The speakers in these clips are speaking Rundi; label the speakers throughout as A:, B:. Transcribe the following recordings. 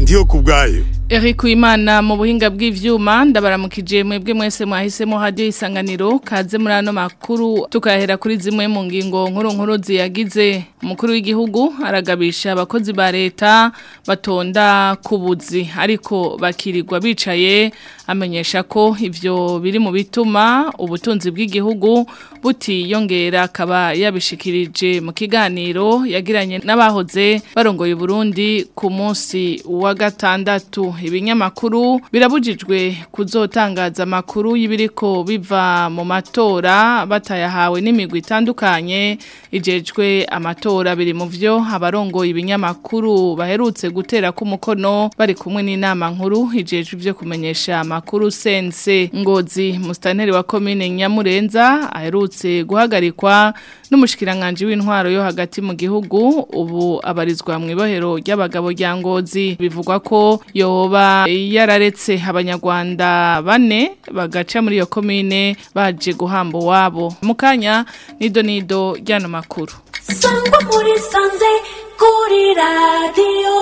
A: ndiyo ku bwayo
B: Eric Uwimana mu buhinga bw'ivyuma ndabaramukije mwebwe mwese mwahisemo radio isanganiro kaze muri ano makuru tukahera kuri zimwe mu ngingo nkuru nkuru ziyagize umukuru w'igihugu aragabisha abakozi ba leta batonda kubuzi ariko bakirirwa bicaye amenyesha ko ivyo biri mu bituma ubutunzi bw'igihugu butiyongera akaba yabishikirije mu kiganiro yagiranye n'abahoze barongoye Burundi ku munsi wa gatandatu ibinyamakuru birabujijwe kuzotangaza amakuru y'ibiriko biva mu matora batayahawe n'imigwi itandukanye ijejwe amatora biri mu vyo abarongoye ibinyamakuru baherutse gutera ku mukono bari kumwe n'inama nkuru ijejwe ivyo kumenyesha amakuru sense ngozi mustaneri wa komine Nyamurenza aherutse guhagarikwa n'umushikiranganje w'intwaro yo hagati mu gihugu ubu abarizwa mu ibohero ry'abagabo rya ngozi bivugwa ko yoba yararetse abanyarwanda bane bagaca muri iyo komine baje guhamba wabo mukanya nido nido ryano makuru
C: sangwa muri sanze kuri radiyo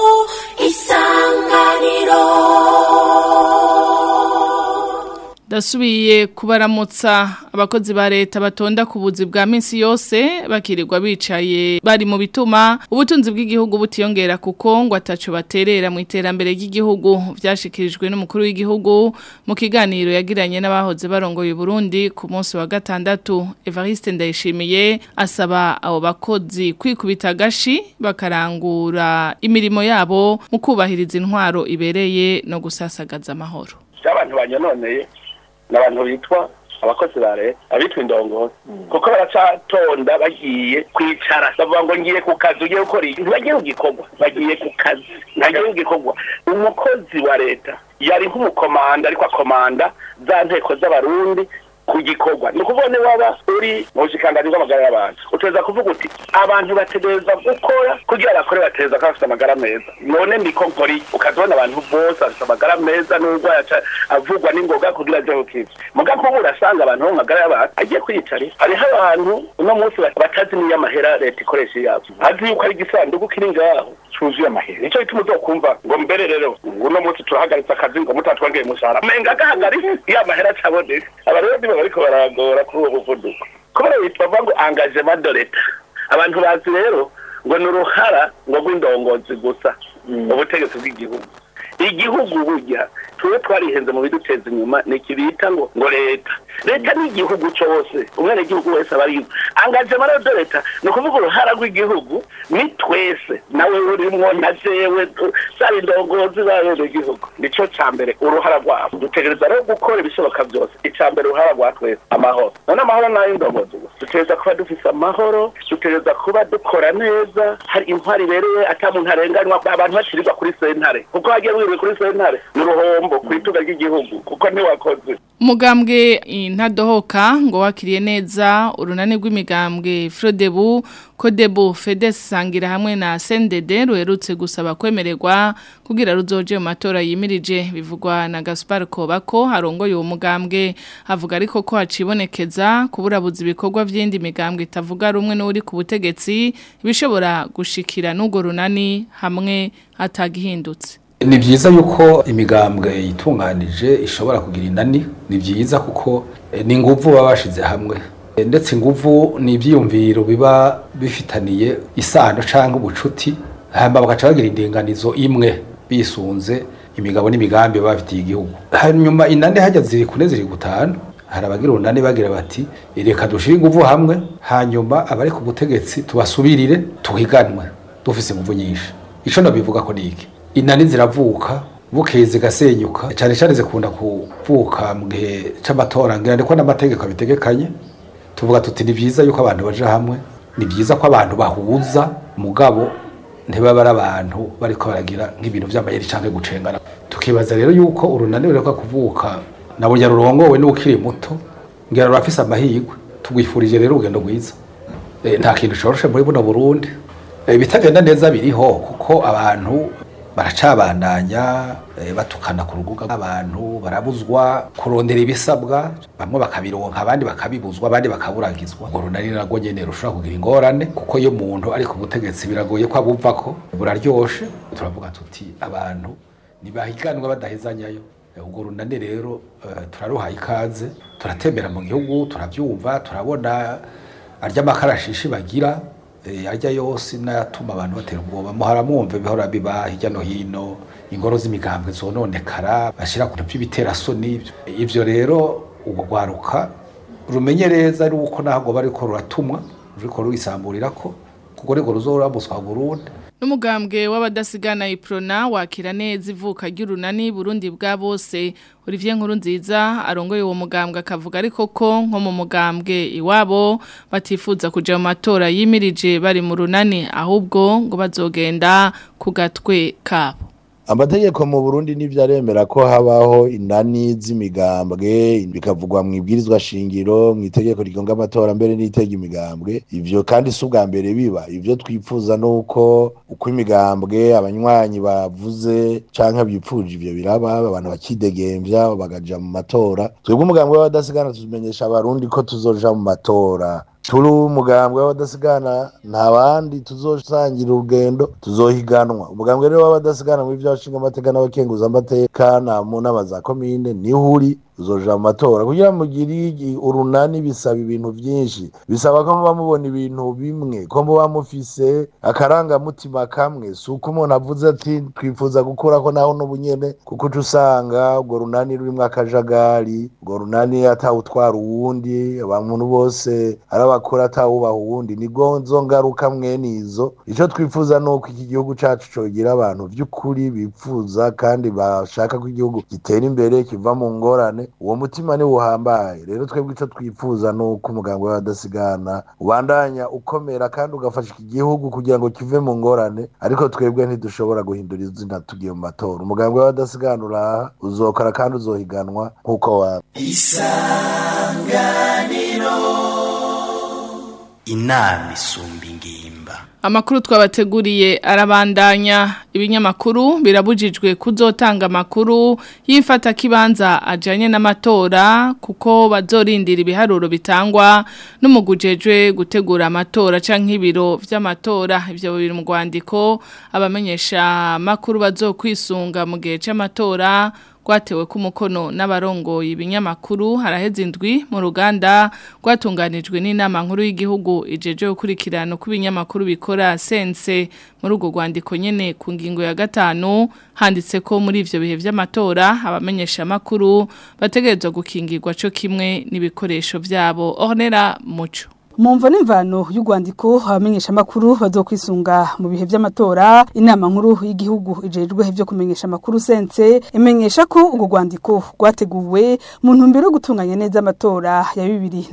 C: isanganiro
B: Dasubiye kubaramutsa abakozi ba leta batonda ku buzi bwa minsi yose bakirirwa bicaye bari mu bituma ubutunzi bw'igihugu butiyongera kuko ngo ataco baterera mu iterambere ry'igihugu vyashikirijwe n'umukuru w'igihugu mu kiganiro yagiranye n'abahoze barongoye Burundi ku munsi wa gatandatu Evariste Ndayishimiye asaba abo bakozi kwikubita gashi bakarangura imirimo yabo mu kubahiriza intwaro ibereye no gusasagaza amahoro
D: abantu banyononeye ni abantu bitwa abakozi ba leta abitwa indongozi kuko baracatonda bagiye kwicara bavuga ngo ngiye ku kazi ugiye gukora iki ntibagiye ku gikorwa bagiye ku kazi ntagiye ku gikorwa umukozi wa leta yari nk'umukomanda ariko akomanda za nteko z'abarundi ku gikorwa ni ukuvuga niba waba uri mu bushikanganje bw'amagara y'abantu uteza kuvuga uti abantu bategereza gukora kugira bakore bategereza ko bafite amagara meza none niko nkori ukazibona abantu bose bafite amagara meza n'ubwo avugwa n'ingoga kugira aje kukiza muga kuba urasanga abantu bo mu magara y'abantu agiye kwiyicarira hariho abantu uno munsi batazi n'iyo amahera leta ikoresha yabo azi yuko ari igisanduku kiri ngaho cuzuye amahera nicyo bituma uzokumva ngo mbere rero uno munsi turahagaritse akazi ngo mutatwongeye umushahara menga agahagaritse iyo amahera acaboneka abarundi baba bariko baragora kuri uwo muvuduko kubera bitwa ngo engagement de leta abantu bazi rero ngo ni uruhara ngo rw'indongozi gusa ubutegetsi bw'igihugu igihugu burya tuwe twarihenze mu biduteza inyuma ni ikibita ngo ngo leta leta ni igihugu cyose umwana igihugu wese aba ariyo engagement rero de leta ni ukuvuga uruhara rw'igihugu ni twese nawe urimwo na jewe zaba indongozi babene igihugu nico ca mbere uruhara rwabo dutegereza rero gukora ibishoboka byose ica mbere uruhara rwa twese amahoro none amahoro nayo indongozi gusa dutegereza kuba dufise amahoro dutegereza kuba dukora neza hari intwari ibereye ata muntu arenganywa abantu bacirirwa kuri sentare kuko hagiye wiriwe kuri sentare ni uruhombo ku ituga ry'igihugu kuko ntiwakoze
B: umugambwe intadohoka ngo wakiriye neza urunani rw'imigambwe Frodebu Kodebu Fedes sangira hamwe na Sendede ruherutse gusaba kwemererwa kugira ruzoje mu matora yimirije bivugwa na Gaspar Kobako harongoye uwo mugambwe avuga ariko ko hacibonekeza kuburabuza ibikorwa by'indi migambwe itavuga rumwe n'uri ku butegetsi bishobora gushikira n'ugo runani hamwe atagihindutse
E: ni byiza yuko imigambwe yitunganije ishobora kugira inani ni byiza kuko ni ingufu baba bashize hamwe ndetse ingufu ni ibyiyumviro biba bifitaniye isano cyangwa ubucuti hanyuma bagaca bagira indinganizo imwe bisunze imigabo n'imigambi baba bafitiye igihugu hanyuma inani hajya ziri kune ziri gutanu hari abagira urunani bagira bati reka dushyire ingufu hamwe hanyuma abari ku butegetsi tubasubirire tuhiganwe dufise ingufu nyinshi icyo nabivuga ko ni iki inani ziravuka bukeye zigasenyuka cyane cyane zikunda kuvuka mu gihe cy'amatora ngira ndiko n'amategeko abitegekanye tuvuga tuti ni byiza yuko abantu baje hamwe ni byiza ko abantu bahuza mugabo ntibaba ari abantu bariko baragira nk'ibintu by'amayeri cyangwa gucengana tukibaza rero yuko urunani rureka kuvuka na burya rurongowe n'ukiri muto ngira rurafise amahirwe tugwifurije rero urugendo rwiza nta kintu coroshe muri buno burundi ibitagenda neza biriho kuko abantu baracabandanya eh, batukana ku rubuga abantu barabuzwa kurondera ibisabwa bamwe bakabironka abandi bakabibuzwa abandi bakaburagizwa ngo runari narwo nyene rushobora kugira ingorane kuko iyo umuntu ari ku butegetsi biragoye ko abuvako buraryoshe turavuga tuti abantu ntibahiganwa badahezanyayo ubwo runani rero eh, turaruhaye ikaze turatembera mu gihugu turabyumva turabona arya makarashishi bagira eh, arya yose n'ayatuma abantu batera ubwoba muharamwumva bihora biba hirya no hino ingoro z'imigambwe zononekara bashyira ku by'ibiterasoni ibyo rero ubwo rwaruka rumenye neza ari uko ntabwo bariko ruratumwa ruriko rurisamburira ko kuko rego ruzoramuswa Burundi
B: N'umugambwe w'abadasigana iprona wakira neza ivuka ry'urunani Burundi bwa bose Olivier Nkurunziza arongoye uwo mugambwe akavuga ariko ko nko mu mugambwe iwabo batifuza kuja mu matora yimirije bari mu runani ahubwo ngo bazogenda ku gatwe kabo
A: amategeko mu Burundi nivyo aremera ko habaho inani z'imigambwe bikavugwa mu ibwirizwa shingiro mu itegeko rigonga amatora mbere n'itega imigambwe ivyo kandi si ubwa mbere biba ivyo twifuza nuko uko imigambwe abanywanyi bavuze canke bipfuje ivyo biraba abantu bakidegemvya bagaja mu matora twebwe umugambwe w'abadasigana tumenyesha abarundi ko tuzoja mu matora turi umugambwe w'abadasigana nta bandi tuzosangira urugendo tuzohiganwa umugambwe rero w'abadasigana muri vyashinga amateka n'abakenguza amateka na mu nama za komine niho uri uzoja mu matora kugira ngo mugire urunani bisaba ibintu vyinshi bisaba ko muba mubona ibintu bimwe ko muba mufise akarangamutima kamwe si uko umuntu avuze ati twifuza gukurako naho n'ubunyene kuko uca usanga urwo runani rurimwo akajagari urwo runani atawutwara uwundi abantu bose ari abakora atawubaha uwundi ni nzo ngaruka mwene izo ico twifuza ni uko iki gihugu cacu cogira abantu vy'ukuri bipfuza kandi bashaka ko igihugu gitera imbere kiva mu ngorane uwo mutima ni uhambaye rero twebwe ico twifuza ni uko umuganga w'abadasigana ubandanya ukomera kandi ugafasha iki gihugu kugira ngo kive mu ngorane ariko twebwe ntidushobora guhindura izina tugiye mu matora umuganga w'abadasigana uraha uzokora kandi uzohiganwa nk'uko wa
F: inama isumba ingimba
B: Amakuru twabateguriye arabandanya ibinyamakuru birabujijwe kuzotanga amakuru y'ifata kibanza ajanye n'amatora kuko bazorindira ibiharuro bitangwa n'umugujejwe gutegura amatora canke ibiro vy'amatora ivyo biri mu rwandiko abamenyesha makuru bazokwisunga mu gihe c'amatora rwatewe ku mukono n'abarongoye ibinyamakuru haraheze indwi mu ruganda rwatunganijwe n'inama nkuru y'igihugu ijeje gukurikirana uko ibinyamakuru bikora sense muri urwo rwandiko nyene ku ngingo ya gatanu handitse ko muri ivyo bihe vy'amatora abamenyesha amakuru bategerezwa gukingirwa co kimwe n'ibikoresho vyabo ornera muco
G: Mumvo n'imvano y'urwandiko abamenyesha makuru bazokwisunga mu bihe vy'amatora inama nkuru y'igihugu ijejwe byo kumenyesha makuru sense imenyesha ko urwo rwandiko rwateguwe mu ntumbero yo gutunganya neza amatora ya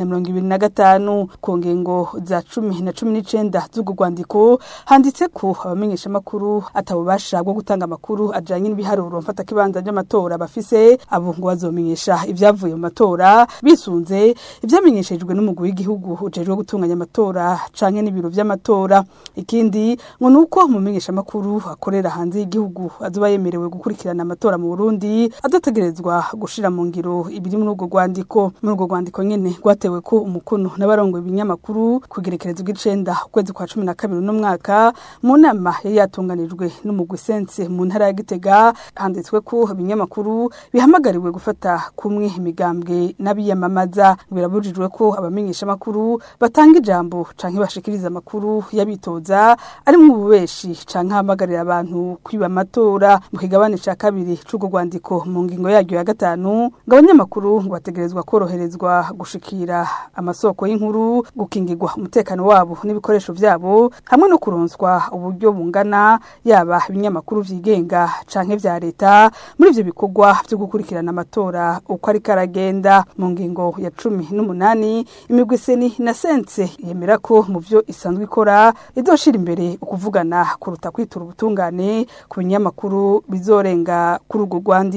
G: 2025 ku ngengo za 10 na 19 z'urwo rwandiko handitse ko abamenyesha makuru atabubasha bwo gutanga amakuru ajanye n'ibiharuro mfata kibanza by'amatora bafise abo ngo bazomenyesha ivyavuye mu matora bisunze ivyamenyeshejwe n'umugwi w'igihugu ujejwe gutunganya amatora canke n'ibiro vy'amatora ikindi ngo nuko mumenyesha makuru akorera hanze y'igihugu azoba yemerewe gukurikirana amatora mu Burundi adategerezwa gushira mu ngiro ibiri muri urwo rwandiko muri urwo rwandiko nyene rwatewe ko umukono n'abarongo ibinyamakuru kugerekereza ugicenda ukwezi kwa 12 no mwaka mu nama yari yatunganijwe n'umugwi sense mu ntara ya Gitega handitswe ko ibinyamakuru bihamagariwe gufata kumwe imigambwe n'abiyamamaza birabujijwe ko abamenyesha makuru batanga ijambo canke bashikiriza amakuru yabitoza ari mu bubeshi canke hamagarira abantu kwiba amatora mu kigabane ca kabiri c'urwo rwandiko mu ngingo yaryo ya gatanu ngo abanyamakuru ngo bategerezwa koroherezwa gushikira amasoko y'inkuru gukingirwa umutekano wabo n'ibikoresho vyabo hamwe no kuronswa uburyo bungana yaba ibinyamakuru vyigenga canke vya leta muri ivyo bikorwa vyo gukurikirana amatora uko ari karagenda mu ngingo ya cumi n'umunani imigwi seni na sense yemera ko mu byo isanzwe ikora izoshira imbere ukuvugana kuruta kwitura ubutungane ku binyamakuru bizorenga kuri urwo rwandiko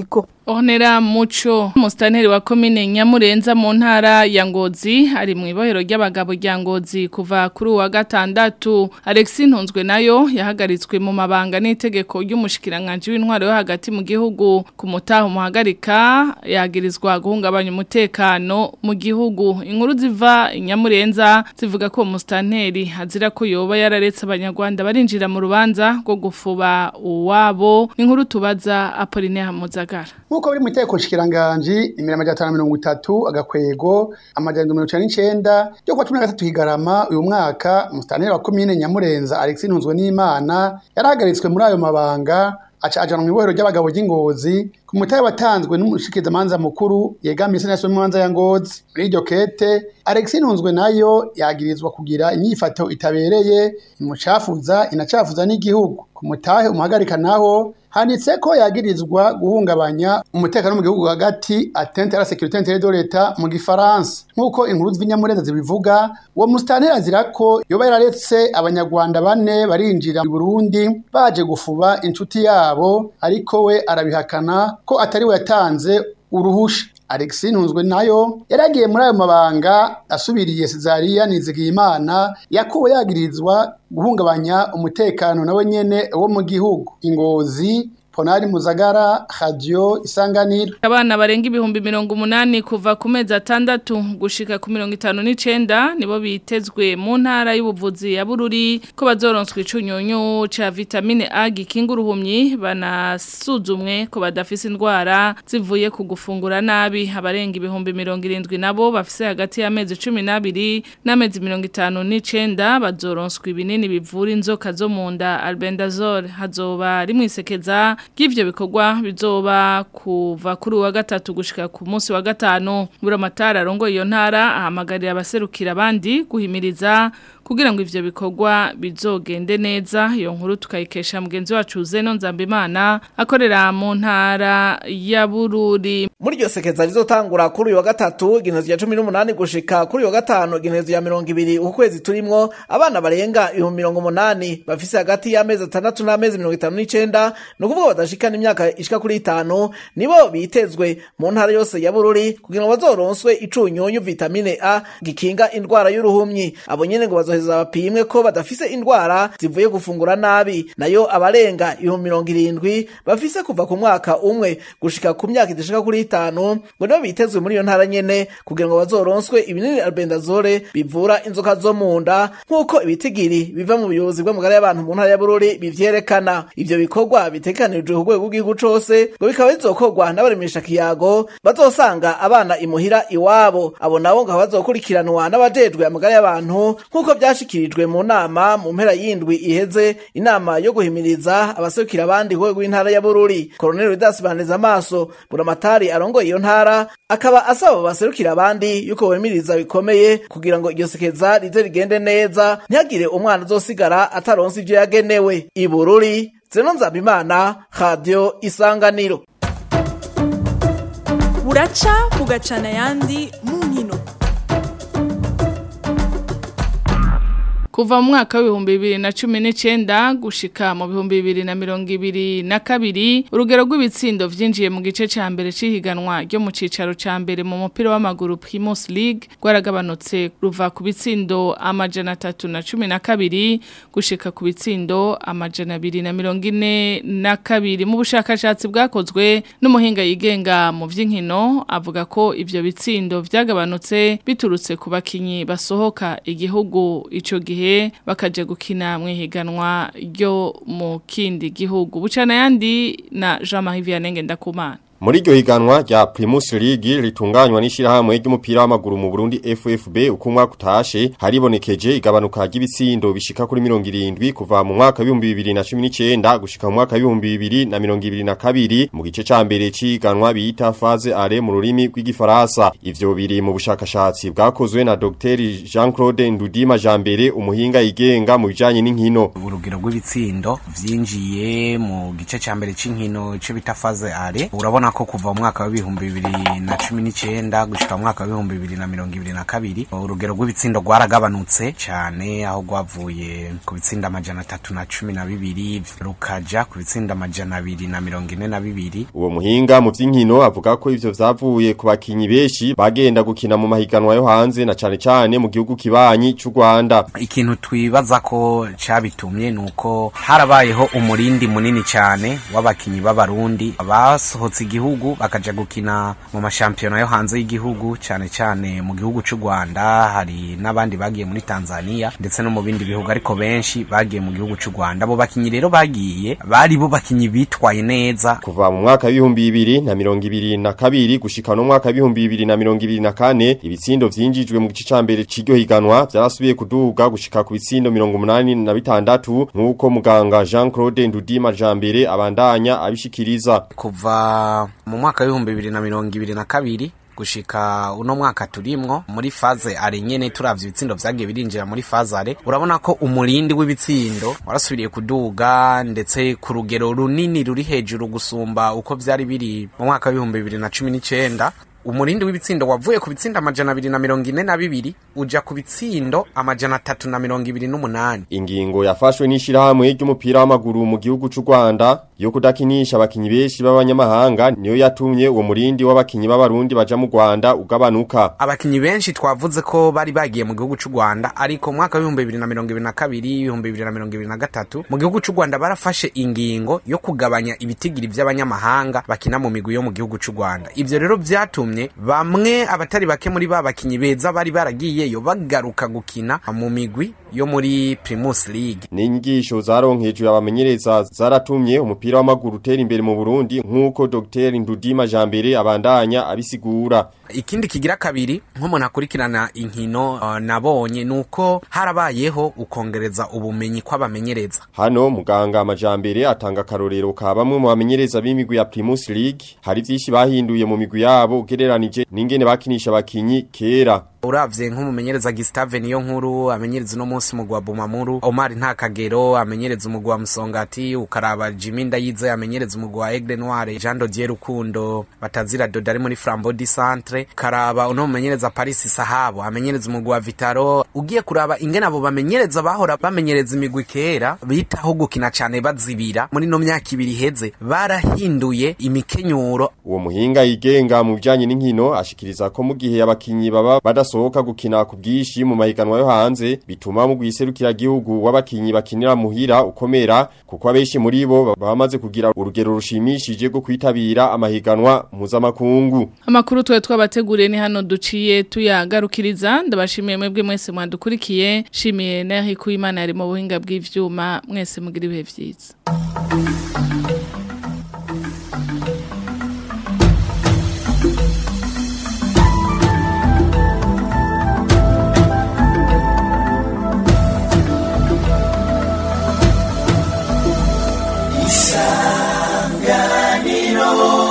B: Ornera Muco mustaneri wa komine Nyamurenza mu ntara ya Ngozi ari mu ibohero ry'abagabo rya Ngozi kuva kuri uwa gatandatu Alexis Ntunzwe nayo yahagaritswe mu mabanga n'itegeko ry'umushikiranganje w'intwaro yo hagati mu gihugu ku mutaho muhagarika yagirizwa guhungabanya umutekano mu gihugu inkuru ziva i Nyamurenza zivuga ko mustaneri azira ko yoba yararetse abanyarwanda barinjira mu rubanza rwo gufuba uwabo inkuru tubaza Apollinaire Muzagara
H: Nkuko biri mu iteko nshikiranganji nimero amajana atanu na mirongo itatu agakwego amajana mirongo icenda n'icenda ryo kuwa cumi na gatatu higarama uyu mwaka umusitaneri wa komine Nyamurenza Alexis Ntunzwe n'Imana yarahagaritswe muri ayo mabanga aca ajanwa mu ibohero ry'abagabo ry'ingozi ku mutahe watanzwe n'umushikizamanza mukuru yegamiye senasi w'imanza ya ngozi muri iryo kete Alexis Ntunzwe nayo yagirizwa kugira inyifato itabereye imucafuza inacafuza n'igihugu ku mutahe umuhagarika naho handitse ko yagirizwa guhungabanya umutekano mu gihugu hagati atente à la sécurité intérieure de l'État mu gifaransa nk'uko inkuru z'ibinyamurenza zibivuga uwo musitanteri azira ko yoba yararetse abanyarwanda bane barinjira mu Burundi baje gufuba inshuti yabo ariko we arabihakana ko atari we yatanze uruhusha Alexis Ntunzwe nayo yaragiye muri ayo mabanga asubiriye Cezaria Nizigiyimana yakuwe yagirizwa guhungabanya umutekano nawe nyene wo mu gihugu ingozi Ponari Muzagara Radio Isanganiro
B: Abana barenga ibihumbi mirongo umunani kuva ku mezi atandatu gushika ku mirongo itanu n'icenda nibo bitezwe mu ntara y'ubuvuzi ya Bururi ko bazoronswa icunyunyu ca vitamine A gikinga uruhumyi banasuzumwe ko badafise indwara zivuye ku gufungura nabi abarenga ibihumbi mirongo irindwi nabo bafise hagati y'amezi cumi n'abiri n'amezi mirongo itanu n'icenda bazoronswa ibinini bivura inzoka zo mu nda albendazole hazoba rimwisekeza bw'ivyo bikorwa bizoba kuva kuri uwa gatatu gushika ku munsi wa gatanu muri amatara arongo iyo ntara ahamagarira abaserukira abandi guhimiriza kugira ngo ivyo bikorwa bizogende neza iyo nkuru tukayikesha mugenzi wacu Zeno Nzambimana akorera mu ntara ya Bururi
I: muri iryo sekeza rizotangura kuri uyu wa gatatu igenezo ya cumi n'umunani gushika kuri uyu wa gatanu igenezo ya mirongo ibiri uku kwezi turimwo abana barenga ibihumbi mirongo umunani bafise hagati y'amezi atandatu n'amezi mirongo itanu n'icenda ni ukuvuga badashikana imyaka ishika kuri itanu nibo bitezwe mu ntara yose ya bururi kugira ngo bazoronswe icunyunyu vitamine a gikinga indwara y'uruhumyi abo nyene ngo bazoheza bapimwe ko badafise indwara zivuye gufungura nabi nayo abarenga ibihumbi mirongo irindwi bafise kuva ku mwaka umwe gushika ku myaka idashika kuri itanu ngo nibo bitezwe muri iyo ntara nyene kugira ngo bazoronswe ibinini albendazole bivura inzoka zo mu nda nk'uko ibitigiri biva mu buyobozi bw'amagara y'abantu mu ntara ya bururi bivyerekana ivyo bikorwa bitegekanijwe ku rwego rw'igihugu cose ngo bikaba bizokorwa n'abaremesha kiyago bazosanga abana imuhira iwabo abo nabo ngo bazokurikiranwa n'abajejwe amagara y'abantu nk'uko vyashikirijwe mu nama mu mpera y'indwi iheze inama yo guhimiriza abaserukira abandi ku rwego rw'intara ya bururi koroneli rudas baneza amaso buramatari arongoye iyo ntara akaba asaba baserukira abandi yuko bemiriza bikomeye kugira ngo iryo sekeza rize rigende neza ntihagire umwana azosigara ataronse ivyo yagenewe ibururi zeno nzabimana radio isanganiro
J: buraca bugacana ayandi mu nkino
B: Kuva mu mwaka w'ibihumbi bibiri na cumi n'icenda gushika mu bihumbi bibiri na mirongo ibiri na kabiri urugero rw'ibitsindo vyinjiye mu gice ca mbere c'ihiganwa ryo mu cicaro ca mbere mu mupira w'amaguru Primus League rwaragabanutse ruva ku bitsindo amajana atatu na cumi na kabiri gushika ku bitsindo amajana abiri na mirongo ine na kabiri mu bushakashatsi bwakozwe n'umuhinga yigenga mu vy'inkino avuga ko ivyo bitsindo vyagabanutse biturutse ku bakinyi basohoka igihugu ico gihe bakaje gukina mu ihiganwa ryo mu kindi gihugu bucana yandi na Jean-Marie Vianney Ndakumana
K: Muri iryo higanwa rya Primus League ritunganywa n'ishirahamwe ry'umupira w'amaguru mu Burundi FFB uko umwaka utashe haribonekeje igabanuka ry'ibitsindo bishika kuri 70 kuva mu mwaka wa 2019 gushika mu mwaka wa 2022 mu gice ca mbere ciganwa bita phase are mu rurimi rw'igifaransa ivyo biri mu bushakashatsi bwakozwe na Dr Jean-Claude Ndudima Jambere umuhinga yigenga mu bijanye n'inkino
L: urugero rw'ibitsindo vyinjiye mu gice ca mbere c'inkino cyo bita phase are urabona urabona ko kuva mu mwaka w'ibihumbi bibiri na cumi n'icyenda gushyika mu mwaka w'ibihumbi bibiri na mirongo ibiri na kabiri urugero rw'ibitsindo rwaragabanutse cyane aho rwavuye ku bitsinda amajana atatu na cumi na bibiri rukaja ku bitsinda amajana abiri na mirongo ine na bibiri
K: uwo muhinga mu by'inkino avuga ko ivyo vyavuye ku bakinyi benshi bagenda gukina mu mahiganwa yo hanze na cane cane mu gihugu kibanyi cy'u Rwanda
L: ikintu twibaza ko cabitumye nuko harabayeho umurindi munini cyane w'abakinyi b'abarundi basohotse igihugu bakaja gukina mu mashampiyona yo hanze y'igihugu cyane cyane mu gihugu cy'u Rwanda hari n'abandi bagiye muri Tanzania ndetse no mu bindi bihugu ariko benshi bagiye mu gihugu cy'u Rwanda abo bakinyi rero bagiye bari bo bakinyi bitwaye neza
K: kuva mu mwaka w'ibihumbi bibiri na mirongo ibiri na kabiri gushika no mwaka w'ibihumbi bibiri na mirongo ibiri na kane ibitsindo vyinjijwe mu gice ca mbere c'iryo higanwa vyarasubiye kuduga gushika ku bitsindo mirongo umunani na bitandatu nk'uko muganga Jean Claude Ndudi Majambere abandanya abishikiriza
L: kuva mu mwaka w'ibihumbi bibiri na mirongo ibiri na kabiri gushika uno mwaka turimwo muri faze are nyene turavye ibitsindo vyagiye birinjira muri faze are urabona ko umurindi w'ibitsindo warasubiriye kuduga ndetse ku rugero runini ruri hejuru gusumba uko vyari biri mu mwaka w'ibihumbi bibiri na cumi n'icenda umurindi w'ibitsindo wavuye ku bitsindo amajana abiri na mirongo ine na bibiri uja ku bitsindo amajana atatu na mirongo ibiri n'umunani
K: ingingo yafashwe n'ishirahamwe ry'umupira w'amaguru mu gihugu c'u Rwanda yo kudakinisha abakinyi benshi b'abanyamahanga niyo yatumye uwo murindi w'abakinyi b'abarundi baja mu Rwanda ugabanuka
L: abakinyi benshi twavuze ko bari bagiye mu gihugu c'u Rwanda ariko mu mwaka w'ibihumbi bibiri na mirongo ibiri na kabiri ibihumbi bibiri na mirongo ibiri na gatatu mu gihugu c'u Rwanda barafashe ingingo yo kugabanya ibitigiri vy'abanyamahanga bakina mu migwi yo mu gihugu c'u Rwanda ivyo rero vyatumye bamwe abatari bake muri ba bakinyi beza bari baragiyeyo bagaruka gukina mu migwi yo muri Primus League
K: n'inyigisho zaronkejwe abamenyereza zaratumye umupira w'amaguru utera imbere mu Burundi nk'uko Dr Ndudima Jambere abandanya abisigura
L: ikindi kigira kabiri nk'umuntu akurikirana inkino uh, nabonye nuko harabayeho ukongereza ubumenyi kw'abamenyereza
K: hano muganga amajambere atanga akarorero ka bamwe mu bamenyereza b'imigwi ya Primus League hari vyinshi bahinduye mu migwi yabo ugereranije n'ingene bakinisha abakinyi kera
L: uravye nk'umumenyereza Gustave niyo nkuru amenyereza uno munsi mugwa Bumamuru Omar Ntakagero amenyereza umugwa wa Musongati ukaraba Jimmy Ndayize amenyereza umugwa wa Aigle Noire Jean Dodier Rukundo batazira Dodo ari muri Flambeau du Centre karaba uno mumenyereza Paris Sahabo amenyereza umugwa wa Vitaro ugiye kuraba ingene abo bamenyereza bahora bamenyereza imigwi kera bitaho gukina cyane bazibira muri no myaka ibiri heze barahinduye imikenyuro
K: uwo muhinga yigenga mu bijanye n'inkino ashikiriza ko mu gihe abakinyi baba badas basohoka gukina ku bwishi mu mahiganwa yo hanze bituma mu gwiserukira gihugu w'abakinyi bakinira muhira ukomera kuko abeshi muri bo bamaze kugira urugero rushimishije rwo kwitabira amahiganwa mpuzamakungu
B: amakuru twe twabateguriye ni hano duciye tuyagarukiriza ndabashimiye mwebwe mwese mwandukurikiye shimiye na Hikuyimana yari mu buhinga bw'ivyuma mwese mugira ibihe vyiza
C: isanganiro